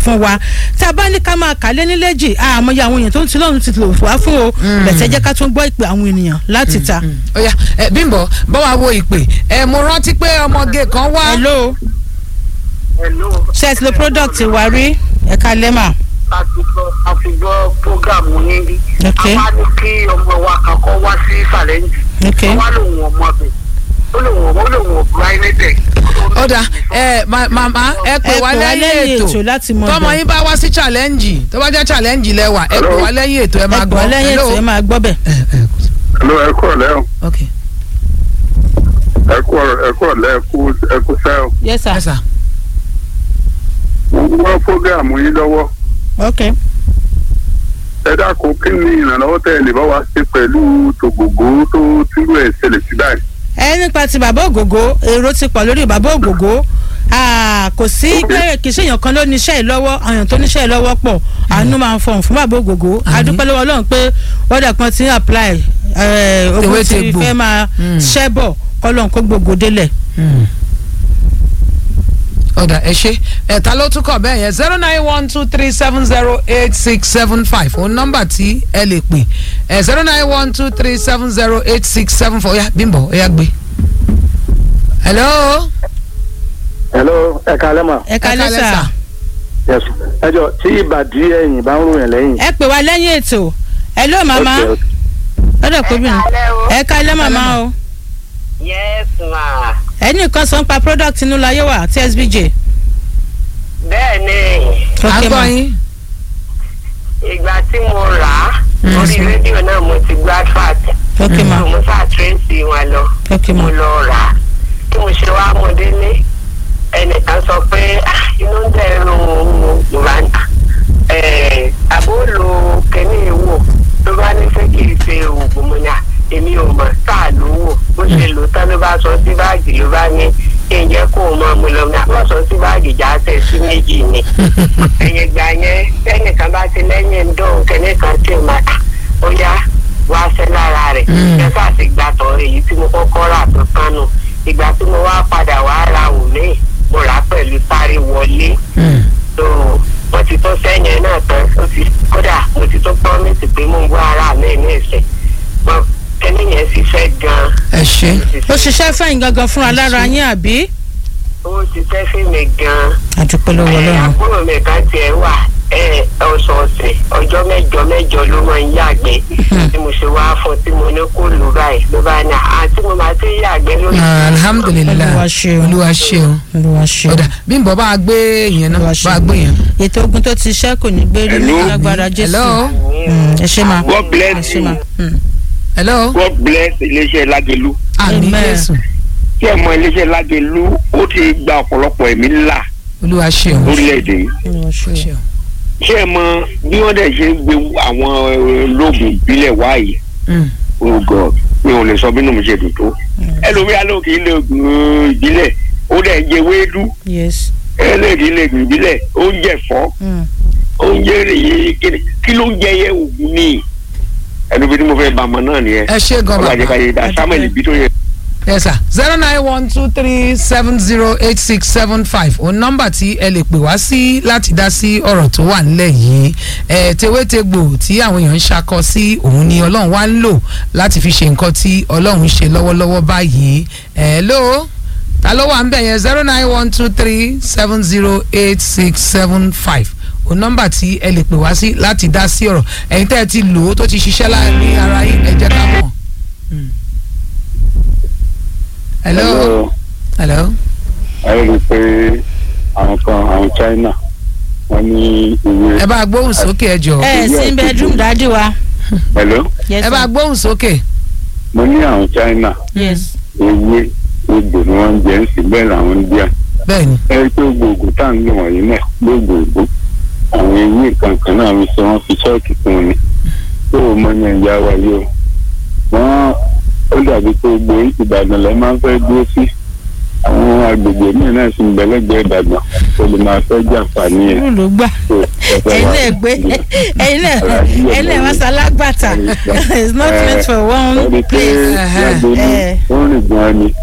fún wa tá a bá ní ká máa kà lé níléjì àmọye àwọn èèyàn tó ń ti lọ́run ti lò wá fún o bẹ̀tẹ̀ jẹ́ ká tún gbọ́ ìpè àwọn ènìyàn láti ta. ó yá ẹ bímbọ bá wa wo ìpè ẹ mo rántí pé ọmọge kan wá. hello Hello. ṣe ti lo product wa rí ẹ̀ka lẹ́mà. àtìgbọ́ àtìgbọ́ prógámù yín rí. Ok. a wá ní kí ọmọ wa kankan wá sí sàlẹ́ǹjì. Ok. a wá lòun ọmọ bẹ̀. ó lòun ó lòun ọ̀gbọ́n ayélujára. ó dà ẹ ma- màmá ẹ pè wá lẹ́yìn ètò láti mọ tọmọ yín bá wá sí challenge tó bá jẹ́ challenge lẹ́wà ẹ pè wá lẹ́yìn ètò ẹ máa ẹ gbọ́ gbọ́ lẹ́yìn ètò ẹ máa gbọ́ bẹ̀. ẹ ẹ Hello, ẹ kú ọ̀lẹ́ o. ok ẹ kú ọ̀rọ̀- ẹ kú ọ̀lẹ́ ẹ kú ẹ kú sẹ́ o. yes ẹ sir sà mo ń gbọ́ fógàmù yín lọ́wọ́. ok ẹ dákun kí ni ìrànlọ́wọ́ tẹ́ ẹ lè bá wa ṣe pẹ̀lú tògògó tó túrú ẹ̀ ṣẹlẹ̀ sí báyìí. ẹ nípa ti bàbá ògògó èrò ti pọ̀ lórí bàbá ògògó Ah, kò sí pé kì í ṣe èèyàn kan ló níṣẹ́ yìí lọ́wọ́ àwọn èèyàn tó níṣẹ́ yìí lọ́wọ́ pọ̀ àánú máa ń fọhùn fún bàbá ògògó Àmín. adúpẹ́ lọ́wọ́ ọlọ́run pé wọ́dà kan ti ń apply eh, ogun Tewé ti tegbò. fẹ́ máa Mm. ṣẹ́ bọ̀ kọ́lọ́n kó gbogbo délẹ̀. ọ̀dà ẹ ṣe ẹ̀ta ló tún kọ̀ bẹ́ẹ̀ yẹn zero nine one two three seven zero eight six seven five òun nọ́mbà tí ẹ lè pè ẹ̀ zero nine one two three seven zero eight six seven four ọ̀yà bímbọ̀ ọ̀yà gbé. hello. hello ẹ kalẹ́ mà ẹ ká Ẹ kálẹ́ lẹ́sà sà. yes ẹjọ tí ìbàdí ẹ̀yìn bá ń ròyìn lẹ́yìn. ẹ pè wá lẹ́yìn ètò ẹ ló màmá Okay, okay. lọ́dọ̀ kóbìnrin kálẹ́ o. ẹ ká lẹ́ màmá o yes ma. ẹ ní nǹkan sọ ń pa product inú láyé wa tsbj. bẹ́ẹ̀ ni à ń Ok, gbọ́ ma. yín. ìgbà tí mo rà á Mm. orí rédíò náà mo ti gbá fat. ok ma mo sá tírèsì wọn lọ. ok ma mo lọ rà á tí mo ṣe wá mo délé ẹnìkan sọ pé "Ah, inú ń dẹrùn ìwà àbóòlù kẹ́ni ìwò ló bá ní fẹ́ kí n ṣe oògùn mo ní à èmi ò mọ̀ sáà ló wò bó ṣe lò tán ló bá sọ sí báàgì ló bá ní kí n jẹ́ kó o mọ̀ mo lọ ní àwọn sọ sí báàgì já tẹ̀ sí méjì ni ẹ̀yìn ìgbà yẹn tẹ́nìkan bá ti lẹ́yìn ń dùn kẹ́nìkan tí ò máa "Ah, ó yá wá ṣẹ́ lára rẹ̀ Mm. ẹ sáà ti gbà tọ̀ èyí tí mo kọ́kọ́ rà tó kánú ìgbà tí mo wá padà wá ra òní mo rà á pẹ̀lú sáré wọlé Mm. tó mo ti tó sẹ́yìn náà tán ó ti kódà mo ti tó promise pé mo ń gbọ́ ara mi ní ìsìn mo kẹ́ni yẹn ṣiṣẹ́ gan-an ẹ ṣe. ó ṣiṣẹ́ fẹ́yìn gangan fúnra lára yín àbí. ó ṣiṣẹ́ fún mi gan-an àdúpẹ́ lọ́wọ́ ẹ, ọlọ́run. àbúrò mi kan tiẹ̀ wà ẹ, ọ̀sọ̀ọ̀sẹ̀ ọjọ́ mẹ́jọ mẹ́jọ ló máa ń yàgbẹ́ tí mo ṣe wá fún tí mo ní kó lù báyìí ló bá ní àti mo máa ti yàgbẹ́ lórí. Ah, alhamdulilayi Olúwa ṣeun. olúwa ṣeun. olúwa ṣe ọ̀dà bímbọ̀ bá a gbé yẹn náà Olúwa bá a gbé yẹn. ètò ogun tó ti ṣẹ́ kò ní gbé rí ní Hello. agbára jésù. hello. Mm, ẹ ṣe máa God ẹ bless ṣe máa. you. hello. God bless iléeṣẹ́ lágẹ̀lú. àmì Amen. jésù kí ẹ mọ iléeṣẹ́ lágẹ̀lú ó ti gba ọ̀pọ̀lọpọ̀ ẹ̀mí ńlá olúwa ṣeun. lórílẹ̀‐èdè yìí. olúwa ṣe. ṣeun. ṣé ẹ mọ bí wọ́n dẹ̀ ṣe ń gbé àwọn olóògùn ìbílẹ̀ wáyé Mm. oh god mi ò lè sọ bínú mi ṣe dùn tó ẹlòmíà ló kì í lè oògùn ìbílẹ̀ ó dẹ̀ jẹ wéédú yes. ẹlẹ́ẹ̀kì lè oògùn ìbílẹ̀ oúnjẹ fọ́ Mm. oúnjẹ rèé kéde kí ló ń jẹ yẹ oògùn ní ẹnu bí tí mo fẹ́ bá ọmọ náà nìyẹn ẹ ṣe gan ọlọ́jẹ́ ká bàbá. yé dá samuel ibi tó yẹ. yes sir zero nine one two three seven zero eight six seven five òun nọ́mbà tí ẹ lè pè wá sí láti dá sí ọ̀rọ̀ tó wà nílẹ̀ yìí ẹ tewétegbò tí àwọn èèyàn ń ṣakọ sí òun ni ọlọ́run wá ń lò láti fi ṣe nǹkan tí ọlọ́run ń ṣe lọ́wọ́lọ́wọ́ báyìí ẹ ló ta ló wà ń bẹ̀ yẹn zero nine one two three seven zero eight six seven five òun nọ́mbà tí ẹ lè pè wá sí láti dá sí ọ̀rọ̀ ẹ̀yin tẹ́ ẹ ti lò ó tó ti ṣiṣẹ́ láàrin ara yín ẹ jẹ́ ká mọ̀. Mm. hello. hello. ẹ rí i pé àwọn kan àwọn china wọ́n ní ìwé. ẹ bá gbóhùn sókè ẹ jọ. ẹ sí bedroom dájú wa. hello yes ẹ bá sir. gbóhùn sókè. mo ní àwọn china yes. ewé egbò ni wọ́n ń jẹ ń sìn bẹ́ẹ̀ làwọn ń díà. bẹ́ẹ̀ni. ẹ rí i pé gbogbo tá à ń lò wọ̀nyí náà gbogbo àwọn ewé kankan náà fi ṣe wọ́n fi ṣọ́ọ̀kì fún un ni tó o mọ yẹn ìyá wa yìí o wọ́n ó dàbí pé gbogbo ìbàdàn lẹ́ máa ń fẹ́ dúró sí àwọn agbègbè míì náà sì ń bẹ̀lẹ́gbẹ̀ẹ́ ìbàdàn tó lè máa fẹ́ jàǹfààní ẹ̀ irú ló gbà tó ẹ fẹ́ ẹ̀yin wá náà gbé ẹ̀yin náà Aláàjì ẹ̀yin náà wá sálágbàtà it's not meant for one ẹni pé place. lágbèlú Eh. ó rìn gan ni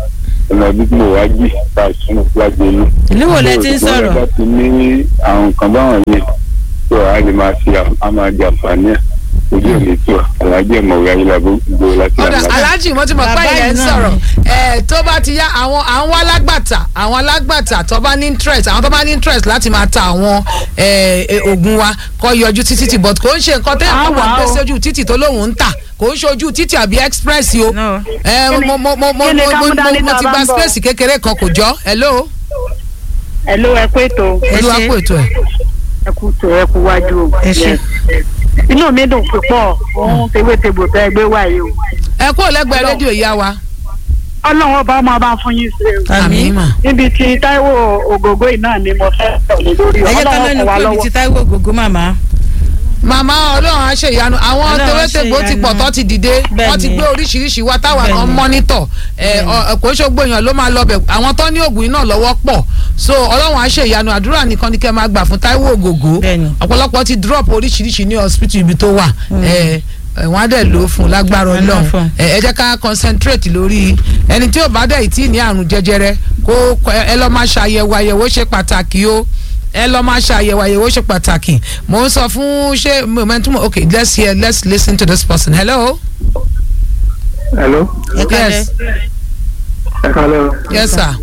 ọ̀nà bí mo wá jì bá a sún wájú inú. ìlú wo lẹ ti ń Tó o sọ̀rọ̀ bá ti ní àwọn nǹkan báwọn yẹn tó a lè máa fi a máa jẹ àǹfààní ẹ̀ ojú ò ní tó alájẹ mọ̀wé ayélujára gbogbo láti ọ̀dà àná. aláàjì mo ti mọ̀ pé Bàbá ilẹ̀ ń yìí náà sọ̀rọ̀ ni. ẹ̀ tó bá ti yá àwọn àwọn alágbàtà àwọn alágbàtà tó bá ní interest àwọn tó bá ní interest láti máa ta àwọn ẹ̀, ẹ̀, oògùn wa kọ́ yọjú títí tí but kò ń ṣe nǹkan tẹ́yà kọ́ máa gbé sójú títì tó lóun ń tà kò ń ṣojú títì àbí express o No. ẹ̀, mo mo mo mo kí ni mo ká mo mú dání mo tá a ti bá gba ń bọ̀? space kékeré kan kò jọ hello ẹ ló ẹ pé tó Ẹ olúwa ṣé. pò ètò ẹ̀ ẹ kú tó ẹ kú wájú o. Ẹ ṣé. Yes. inú mi dùn púpọ̀ òun tewétegbò tẹ gbé wáyé o. ẹ kúrò lẹ́gbẹ̀ẹ́ rédíò ìyá wa ọlọ́run ọba ọmọ ọba fún yín ṣe o. àmín mà níbi tí táíwò ògògó yìí náà ni mo fẹ́ sọ̀rọ̀ lórí ẹ jẹ́ ká ọlọ́run mẹ́nu kọ̀ wá kúrò ní lọ́wọ́. ti Táíwò Ògògó màmá màmá ọlọ́run á ṣe ìyanu àwọn Ọlọ́run á ṣe tewétegbò ti pọ̀ ìyanu. tó ti dìde Bẹ́ẹ̀ wọ́n ti ni. gbé oríṣiríṣi wa táwa kan Bẹ́ẹ̀ ni. mọ́nítọ̀ ẹ̀ ọ̀- kò ń ṣògbó èèyàn ló máa lọ bẹ̀ àwọn tó ní oògùn iná lọ́wọ́ pọ̀ so ọlọ́run á ṣe ìyanu àdúrà nìkan ni kẹ́ máa gbà fún Táíwò Ògògó Bẹ́ẹ̀ ni. ọ̀pọ̀lọpọ̀ ti drop oríṣiríṣi ní hospital ibi tó wà ẹ̀ ẹ̀, wọ́n á dẹ̀ lò ó fún un lágbára Wọ́n á lò ó ọlọ́run fún un. ẹ ẹ jẹ́ ká concentrate lórí ẹni tí ò bá dẹ̀ tí ní àrùn jẹjẹrẹ kó kó- ẹ lọ́ máa ṣàyẹ̀wò àyẹ̀wò ṣe pàtàkì o ẹ lọ́ máa ṣàyẹ̀wò àyẹ̀wò ṣe pàtàkì mò ń sọ fún ṣé momentum okay let's hear let's listen to this person hello hello ẹ kálẹ̀ Yes. ẹ kálẹ̀ o. yes sir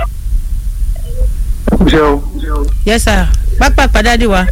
ṣe o. yes sir pápá pàdádì wa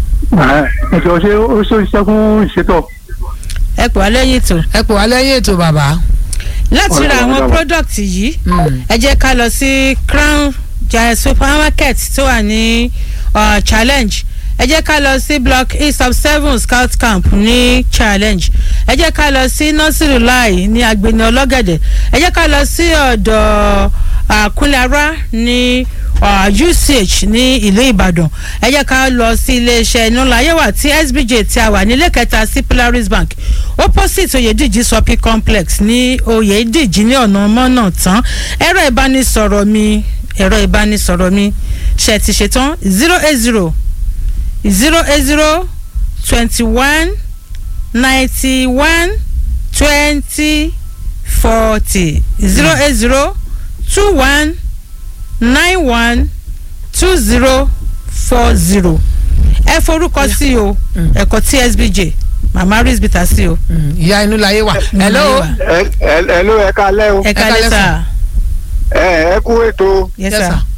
ẹ jọ ṣe ó ṣe iṣẹ́ fún ìṣètò. ẹ pè wá lẹ́yìn ètò ẹ pè wá lẹ́yìn ètò bàbá láti ra àwọn Ọ̀dọ̀. product yìí Mm. ẹ jẹ́ ká lọ sí crown jaya supermarket tó wà ní uh, challenge ẹ jẹ́ ká lọ sí block east of seven scout camp ní challenge ẹ jẹ́ ká lọ sí nursery line ní agbeni ọlọ́gẹ̀dẹ̀ ẹ jẹ́ ká lọ sí ọ̀dọ̀ àkúnlára ní uh, uch ní ìlú ìbàdàn ẹ jẹ́ ká lọ sí iléeṣẹ́ inúláyẹ̀wà tí sbj tí a wà nílé kẹta sí polaris bank opposite oyèdíjì shopping complex ní oyèdíjì ní ọ̀nà mọ́nà tán ẹ̀rọ ìbánisọ̀rọ̀ mi ẹ̀rọ ìbánisọ̀rọ̀ mi ṣe ti ṣetán zero eight zero zero eight zero twenty one ninety one twenty forty zero eight zero two one nine one two zero four zero ẹ forúkọ sí o ẹ̀kọ́ tsbj mama risbita sí o. Mm, ìyá inú láyé wà hello ẹ ẹ ẹ ló ẹ kálẹ̀ o. ẹ Ẹ kálẹ̀ kálẹ̀ sà ẹ ẹ kú ètò yes Yes, sir. sir.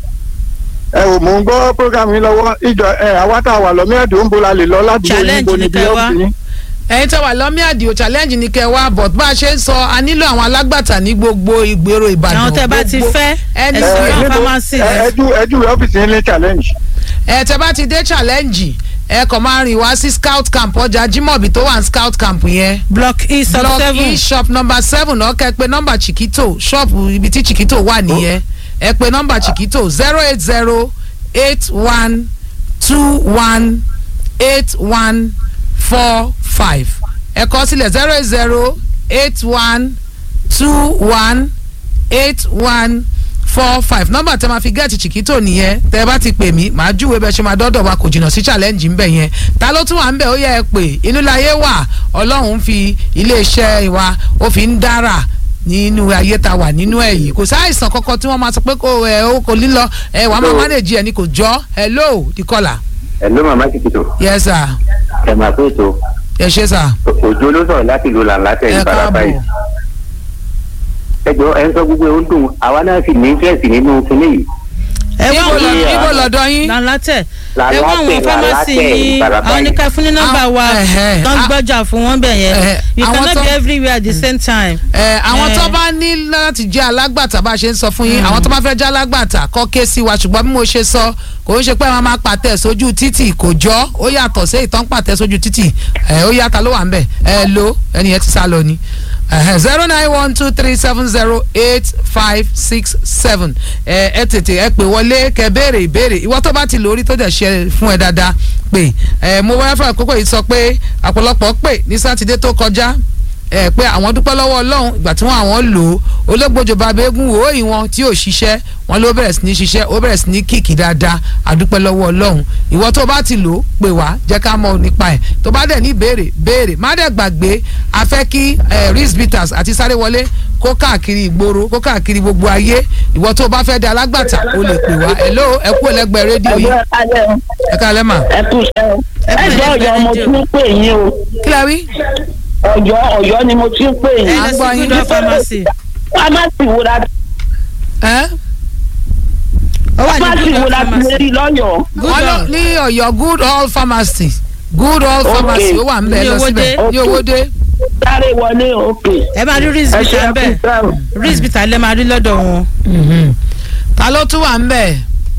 ẹ ò mò ń gbọ́ program yín lọ́wọ́ ìjọ ẹ àwa tá a wà lọ́mí ẹ̀dùn ń bo la lè lọ ládùúgbò yín Challenge bo ni níbi kẹ́ wá. ọ́fíìsì yín. ẹ̀yin tó wà lọ́mí àdìo challenge ní kẹ́ wá but bá a ṣe ń sọ a nílò àwọn alágbàtà ní gbogbo ìgboro ìbàdàn àwọn tẹ bá ti gbogbo- fẹ́ ẹni ẹ sọ sọ yàn fún níbo- pharmacy ẹ rẹ. ẹjú ẹjú ọ́fíìsì yín ní challenge. ẹ tẹ bá ti dé challenge ẹ kàn máa rìn wá sí scout camp ọjà jimobi tó wà ní scout camp yẹn block east of block seven e shop number seven náà kẹ pé nọ́mbà chiquito ṣọ́ọ̀bù ibi tí chiquito wà nìyẹn ẹ pé nọ́mbà chiquito zero eight zero eight one two one eight one four five ẹ kọ sílẹ̀ zero eight zero eight one two one eight one four five nọ́mbà tẹ máa fi gẹ́ẹ̀tì chiquito nìyẹn tẹ bá ti pè mí màá júwe bẹ́ẹ̀ ṣe máa dọ́dọ̀ wa kò jìnnà sí challenge ń bẹ̀ yẹn ta ló tún wà ń bẹ̀ ó yẹ ẹ pè inú láyé wà ọlọ́run fi iléeṣẹ́ wa ó fi ń dára nínú ayé ta wà nínú ẹ̀ yìí kò sáìsàn kankan tí wọ́n máa sọ pé kò ẹ ó kò lílọ ẹ wàá máa manage ẹ ní kò jọ hello the caller Hello màmá Chiquito yes sir ẹ máa pé ètò ẹ ṣe sir òjò ló sọ̀rọ̀ láti ìlú làǹlàtẹ̀ ẹ ìfarapa yìí káàbọ̀ ẹ jọ ẹ ń sọ gbogbo ẹ ń dùn àwa náà sì ní interest nínú kinní yìí ẹ wá ibo àwọn lọ- ibo lọ́dọ̀ yín lálátẹ̀ ẹ wá àwọn Làlátẹ̀, pharmacy Làlátẹ̀, yín Ìbàràpá àwọn yìí. oníkà fún ní nọ́mbà wa Ah, ẹ̀hẹ́. tó ń Ah. gbọ́jà fún wọn bẹ̀ yẹn Ẹ̀hẹ́. you Àwọn cannot tó- be everywhere at the same time. ẹ àwọn Eh. tó bá ní láti jẹ́ alágbàtà bá a ṣe ń sọ fún yín àwọn tó bá fẹ́ jẹ́ alágbàtà kọ́ ké sí wa ṣùgbọ́n bí mo ṣe sọ kò ń ṣe pé wọ́n máa pàtẹ sójú títì kò jọ ó yàtọ̀ sí ìtàn pàtẹ sójú títì ẹ ó yàtọ̀ ló wà ń bẹ̀ ẹ lo ẹni yẹn ti sá lọ ni zero nine one two three seven zero eight five six seven ẹ ẹ tètè ẹ pè wọlé kẹ́ béèrè ìbéèrè ìwọ tó bá ti lórí tó dẹ̀ ṣe fún ẹ dáadáa pé ẹ mo wáyé fún àkókò yìí sọ pé àpọ̀lọpọ̀ pè ní sátidé tó kọjá ẹ pé àwọn dúpẹ́ lọ́wọ́ ọlọ́run ìgbà tí wọ́n àwọn lò ó olóògbòjò bàbá eégún wò ó ìwọ̀n tí ò ṣiṣẹ́ wọn ló bẹ̀rẹ̀ sí ní ṣiṣẹ́ ó bẹ̀rẹ̀ sí ní kìkì dáadáa àdúpẹ́ lọ́wọ́ ọlọ́run ìwọ tó bá ti lò ó pè wá jẹ́ ká mọ̀ nípa ẹ̀ tó bá dẹ̀ ní béèrè béèrè má dẹ̀ gbàgbé a fẹ́ kí rizbitas àti sáré wọlé kó káàkiri ìgboro kó káàkiri gbogbo ayé ìwọ tó o bá fẹ́ di alágbàtà o lè pè wá hello ẹ kú ẹlẹgbẹ́ rédíò yìí ẹgbẹ́ alẹ́ o ẹ káalẹ́ mà ẹ kú iṣẹ́ o Ẹ kú ẹjọ́ iṣẹ́ ọ̀yọ́ mo rédíò. tún ń pè yín o kí la wí. ọ̀yọ́ ọ̀yọ́ ni mo tún ń pè ẹ yín. lọ gbọ́ sí yín. good pharmacy fámásì wo la ẹ ó wà ní fámásì good wo la ti lè pharmacy rí lọ́yọ̀ọ́. good wọ́n lọ all ní ọ̀yọ́ good all pharmacy good all Okay. pharmacy ó wà ń bẹ̀ Ní lọ Owódé. síbẹ̀ ní Okay. owóde. sáré wọlé òkè. ẹ máa rí ẹ ṣe rizbita é ń kú bẹ̀ iṣẹ́ o. rizbita lẹ máa rí lọ́dọ̀ wọn. ta ló tún wà ń bẹ̀.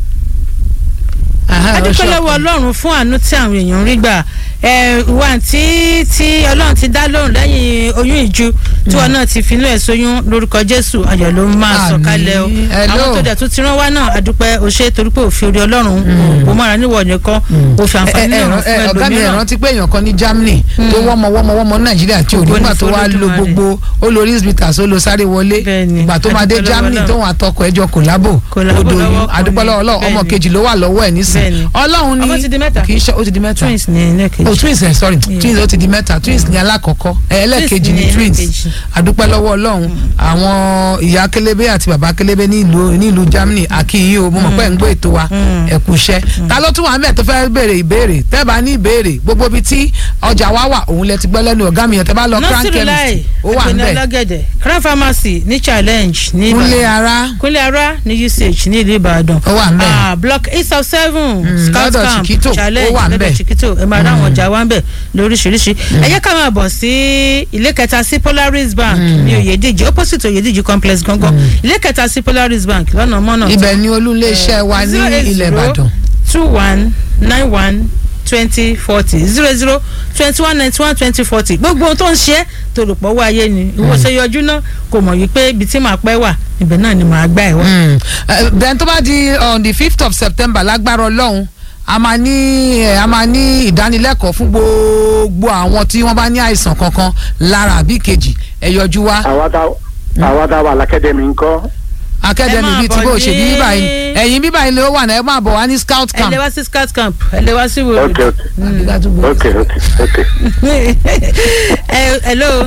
Aha, ó adúpẹ́ ṣe lọ́wọ́ ọkàn. ọlọ́run fún àánú tí àwọn èèyàn ń rí gbà ẹ, ìwà tí tí ọlọ́run ti dá lóhùn lẹ́yìn oyún ìju tí wọn náà ti finú ẹ̀ sóyún lórúkọ jésù ayọ̀ ló máa sọ Àmín. kalẹ̀ o Hello. àwọn tó dẹ̀ tún ti rán wá náà adúpẹ́ o ṣe torí pé òfin orí ọlọ́run kò mọ́ra níwọ̀ nìkan òfin ẹ àǹfààní ẹ náà ẹ fún ọ̀gá mi ẹ̀ ẹlòmíràn rántí pé èèyàn kan ní Germany tó wọ́mọ wọ́mọ wọ́mọ Nàìjíríà tí ò Ògo ni nígbà tó wá lo f'Olódùmarè. gbogbo ó lo risbitas ó lo sáré wọlé Bẹ́ẹ̀ni, ìgbà tó máa dé adúpẹ́ lọ́wọ́ Germany Ọlọ́run. tóun àtọkọ ẹjọ kòlábò Kòlábò odò lọ́wọ́ yìí kan adúpẹ́ ni. lọ́wọ́ Ọlọ́run ọmọ Bẹ́ẹ̀ni. kejì ló wà lọ́wọ́ ẹ̀ nísìn Bẹ́ẹ̀ni. Ọlọ́run ní Ọmọ ti di mẹ́ta. kì í ṣe ó ti di mẹ́ta twins ní ilé kejì. oh twins ẹ sorry twins ó ti di mẹ́ta twins ní alákọ̀ọ́kọ́ ẹ ẹlẹ́ẹ̀kejì Twins ní ní twins ẹlẹ́ẹ̀kejì. adúpẹ́ lọ́wọ́ Ọlọ́run àwọn ìyá kélébé àti bàbá kélébé ní ìlú ní ìlú Germany àkíyí o mo mọ̀ pé ń gbọ́ ètò wa ẹ kú iṣẹ́ ta ló tún wà mẹ́ẹ̀ tó fẹ́ béèrè ìbéèrè tẹ́ bá ní ìbéèrè gbogbo ibi tí ọjà wa wà òun lẹ ti gbọ́ lẹ́nu ọ̀gá mi yẹn tẹ́ bá lọ crown nọ́sìrì láì chemist ó wà ń ẹgbẹ́ bẹ̀ ọlọ́gẹ̀dẹ̀ crown pharmacy ní challenge ní kúnlé Ìbàdàn. ara kúnlé ara ní usage ní ìlú ìbàdàn. Ó wà ń bẹ̀. Ah, block eight of seven Mm, scout lọ́dọ̀ camp Chiquito, ó challenge wà ń bẹ̀. lọ́dọ̀ chiquito ẹ máa ráwọn ọjà wa ń bẹ̀ lóríṣiríṣi. ẹ jẹ́ ká máa bọ̀ sí ilé kẹta sí polaris bank ní oyèdíjì opposite oyèdíjì complex gangan ilé kẹta sí polaris bank lọ́nà mọ́nà ibẹ̀ ni olúlé iṣẹ́ wa ní ilẹ̀ Ìbàdàn two one nine one twenty forty zero zero twenty one ninety one twenty forty gbogbo ohun tó ń ṣe é tó rò pọ̀ wá ayé ni ìwọ ṣe yọjú náà kò mọ̀ wípé ibi tí màá pẹ́ wà ibẹ̀ náà ni màá gbà ẹ̀ wá. Mm. Eh, then tó bá di on the fifth of September lágbára Ọlọ́run a máa ní eh, a máa ní ìdánilẹ́kọ̀ọ́ fún gbogbo àwọn tí wọ́n bá ní àìsàn kankan lára àbí kejì ẹ yọjú wá àwa tá àwa tá wà lákẹ́dẹ̀mí ńkọ́ akademi máa bíi ti bọ̀ bó ṣe bí ní- bíbá yìí ẹ̀yìn bíbá yìí ló wà náà ẹ máa bọ̀ wá ní scout ẹ camp. lè wá sí scout camp ẹ lè wá sí wòlò. ok ok ok ok ok ẹ hello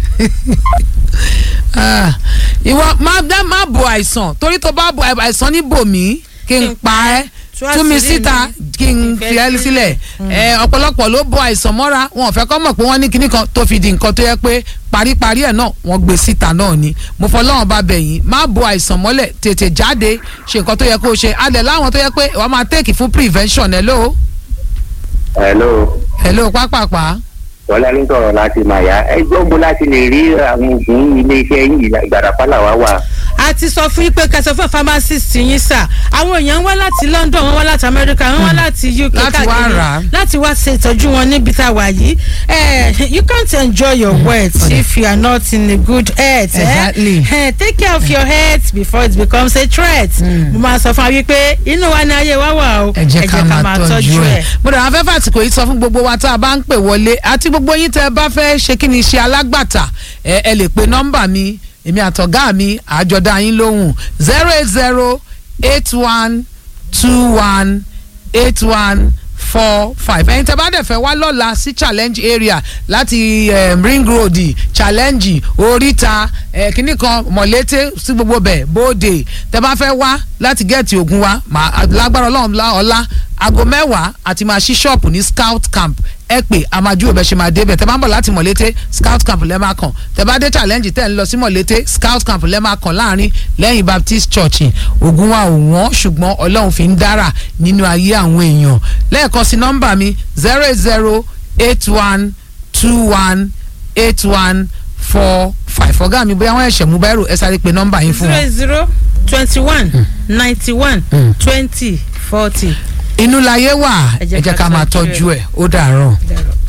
Ah, ìwọ má dá má bo àìsàn torí tó bá bo àìsàn ní bòmí kí n pa ẹ́ tú tú mi àṣírí síta mi. kí n Ìfẹ́ fi ẹ́ sí. sílẹ̀ ẹ ọ̀pọ̀lọpọ̀ ló bo àìsàn mọ́ra wọn ò fẹ́ kọ́ mọ̀ pé wọ́n ní kinní kan tó fi di nǹkan tó yẹ pé paríparí ẹ̀ náà wọ́n gbé síta náà ni mo fọlọ́run bá bẹ̀ yín má bo àìsàn mọ́lẹ̀ tètè jáde ṣe nǹkan tó yẹ kó o ṣe adẹ̀ láwọn tó yẹ pé wọ́n máa tẹ́ẹ̀kì fún prevention hello hello hello pápápá wọlé ló ń sọ̀rọ̀ láti màyà ẹgbẹ́ ògbó láti lè rí àwọn oògùn iléeṣẹ́ yìí ìgbàdàpá làwa wà. a ti sọ fún yín pé kẹsàn fún pharmacist yín sà àwọn èèyàn ń wá láti London wọ́n wá láti America wọ́n wá láti UK Láti wá káàkiri rà á. láti wá ṣe ìtọ́jú wọn níbi tá a wà yìí Eh, you can't enjoy your wealth if you are not in a good health eh? Exactly. Eh, take care of your health before it becomes a threat mo máa sọ fún wa wípé inú wa ni ayé wa wà o ẹ jẹ́ ká máa tọ́jú ẹ̀. mo dàgbà fẹ́ fàtìkò yìí sọ fún gbogbo wa tá a bá ń pè wọlé àti gbogbo yín tẹ́ ẹ bá fẹ́ ṣe kí ni ṣe alágbàtà ẹ ẹ lè pe nọ́mbà mi èmi àtọ̀gá mi àjọdá yín lóhùn zero eight zero eight one two one eight one four five ẹ̀yin tẹ́ bá dẹ̀ fẹ́ wá lọ́la sí challenge area láti um, ring road challenge oríta eh, kínní kan mọ̀lété sí gbogbo bẹ̀ bóde tẹ́ bá fẹ́ wá láti gẹ̀ẹ́tì ògùn wa màá lágbára ọlọ́run lá ọ̀la aago mẹ́wàá àti máa ṣí ṣọ́ọ̀pù ní scout camp ẹ pè àmàjú òbẹ ṣe máa débẹ̀ tẹ́ bá ń bọ̀ láti mọ̀lété scout camp lẹ́ máa kàn tẹ́ bá dé challenge tẹ́ ń lọ sí mọ̀lété scout camp lẹ́ máa kàn láàrin lẹ́yìn baptist church ògùn wa ò wọ́n ṣùgbọ́n ọlọ́run fi ń dára nínú ayé àwọn èèyàn lẹ́ẹ̀kan sí nọ́mbà mi zero eight zero eight one two one eight one four five ọ̀gá mi bóyá wọ́n ẹ̀ṣẹ̀ mú báírò ẹ sáré pe nọ́mbà yín fún zero wọn. zero twenty one ninety one twenty forty. inú láyé wà ẹ jẹ́ ká máa tọ́jú ẹ̀ ó dàárọ̀. Dàrọ̀.